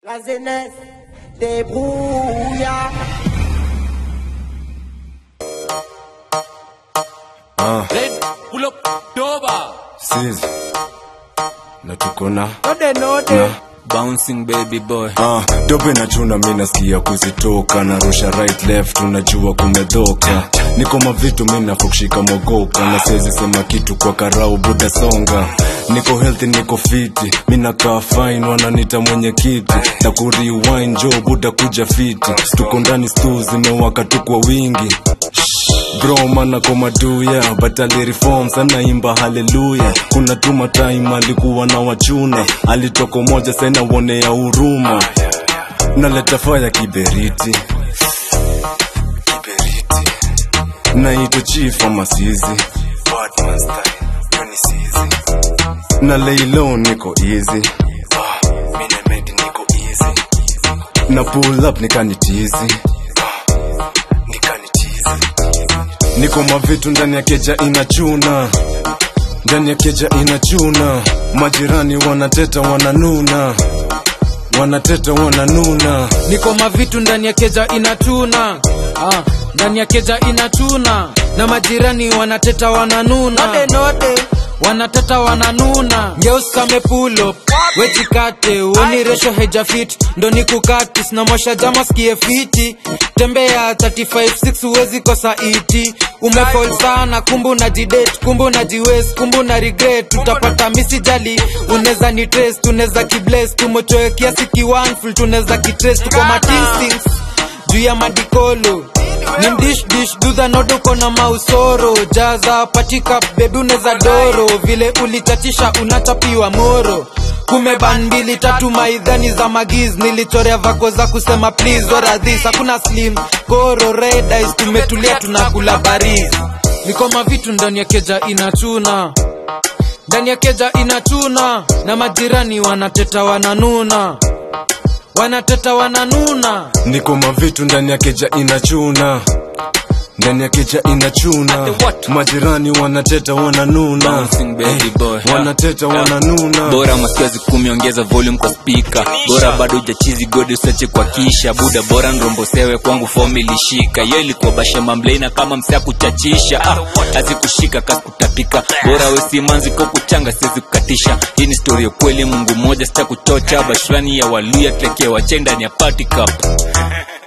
La jeunesse débrouilla. Ah, Red, pull up, Doba. sis. Na tuko na Node node. na Bouncing baby boy. Ah, dobe na chuna mi nasikia kuzitoka narusha right left unajua kumedhoka niko mavitu mi nafukushika mogoka na siwezi sema kitu kwa karau buda songa niko healthy niko fiti mi nakaa fine wananita mwenye kiti na kuriwine jo buda kuja fiti tuko ndani stu zimewaka tu kwa wingi bro mana komaduya but alireform sana imba haleluya kuna tuma time alikuwa na wachuna alitoko moja sena wonea huruma naleta faya kiberiti kiberiti naito chief amasizi na leilo niko easy na pull up nikanitizi niko mavitu ndani ya keja inachuna ndani ya keja inachuna majirani wanateta wananuna wanateta wananuna niko mavitu ndani ya keja inatuna ah, ndani ya keja inatuna na majirani wanateta wananuna Node node. wanateta wananuna ngeuskame pulo wejikate uoni resho hejafit ndo nikukatis na mosha jama skie fiti tembea 356 huwezi kosa iti umefol sana kumbu na jidet kumbu na jiwes kumbu na regret utapata misijali uneza ni trace tuneza kibles tumochoe kiasi kiwanful tuneza kitrace tuko matistings juu ya madikolo ni mdish dish dudha noduko na mausoro jaza patika bebi uneza doro vile ulichatisha unachapiwa moro kumeban mbili tatu maidhani za magiz nilichorea vako za kusema please ora this hakuna slim koro red eyes tumetulia tunakula bariz niko mavitu ndani ya keja inachuna ndani ya keja inachuna na majirani wanateta wananuna wanateta wananuna niko mavitu ndani ya keja inachuna ndani ya keja inachuna Ate what? majirani wanateta wananuna Bouncing baby boy. wanateta Yeah. wananuna bora maskiazi kumi ongeza volume kwa spika bora bado ujachizi godi usache kwa kisha buda bora nrombosewe kwangu fomi ilishika yo ilikuwa bashema mleina kama msea kuchachisha ah, hazikushika kasi kutapika bora wesimanzi ko kuchanga siwezi kukatisha hii ni stori ya kweli mungu moja sita kuchocha bashirani ya waluya tlekea wache ndani ya party cup